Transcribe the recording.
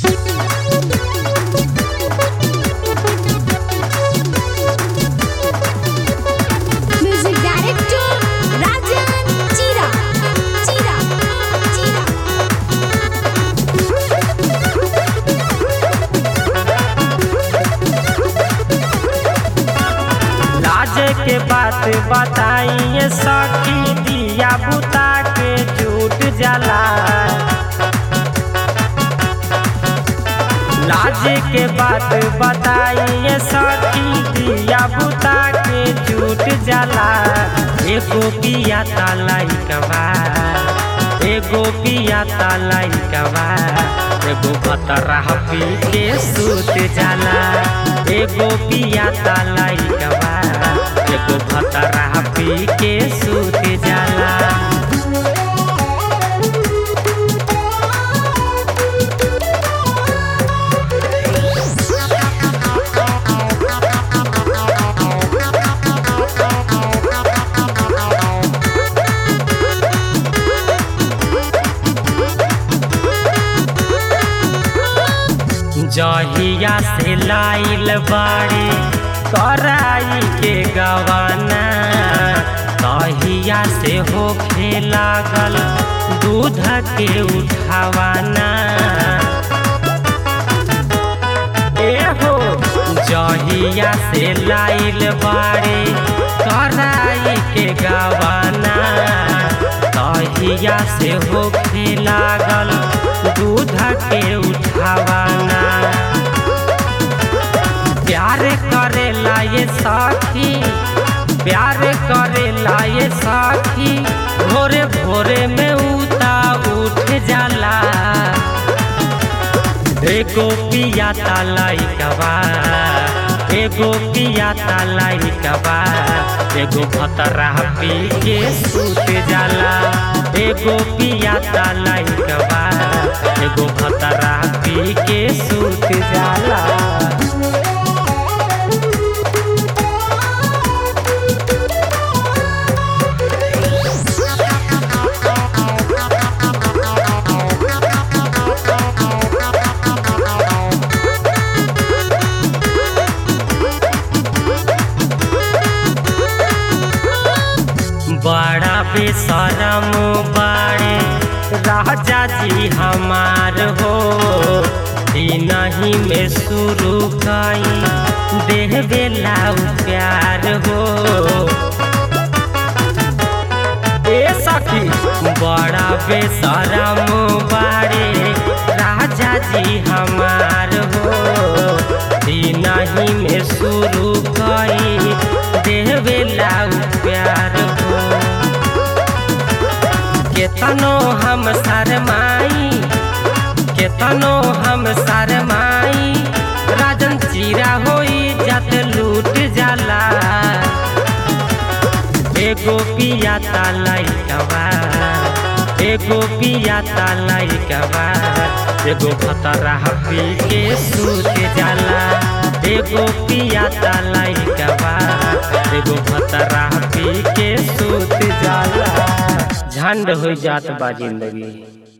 Music director Rajan Chira. Chira. Chira. लाज के बात बताइए सखी दिया बुता के झूठ जला लाज के बात बताइए सखी दिया बुता के झूठ जला एगो पिया तलाई कबा एगो पिया तलाई कबा एगो बतरा पी के सूत जाला एगो पिया तलाई कबा एगो बतरा पी के सूत जाला जहिया से लाइल बाड़ी कराई के गवाना तहिया से होखे लागल दूध के उठावाना एहो जहिया से लाइल बाड़ी कराई के गवाना तहिया से होखे लागल दूध के उठावाना प्यार करेला ये साथी प्यार करेला ये साथी भोरे भोरे में उता उठ जाला एगो पिया तालाई कबा एगो पिया तालाई कबा एगो भतरा पी के सूत जाला एगो पिया तालाई कबा एगो भतरा पी के सूत जाला बड़ा बेशरम बाड़े राजा जी हमार हो नहीं में शुरू कई देह बेला प्यार हो ए सखी बड़ा बेशरम बाड़े राजा जी हमार हो नहीं में शुरू कई देह बेला प्यार हो केतनो हम शरमाई केतनो हम शरमाई राजन चीरा होई जत लूट जाला एगो पिया तालाई कबा एगो पिया तालाई कबा एगो खतरा पी के सूत जाला एगो पिया तालाई कबा एगो खतरा पी के सूत जाला झंड हो जात बा जिंदगी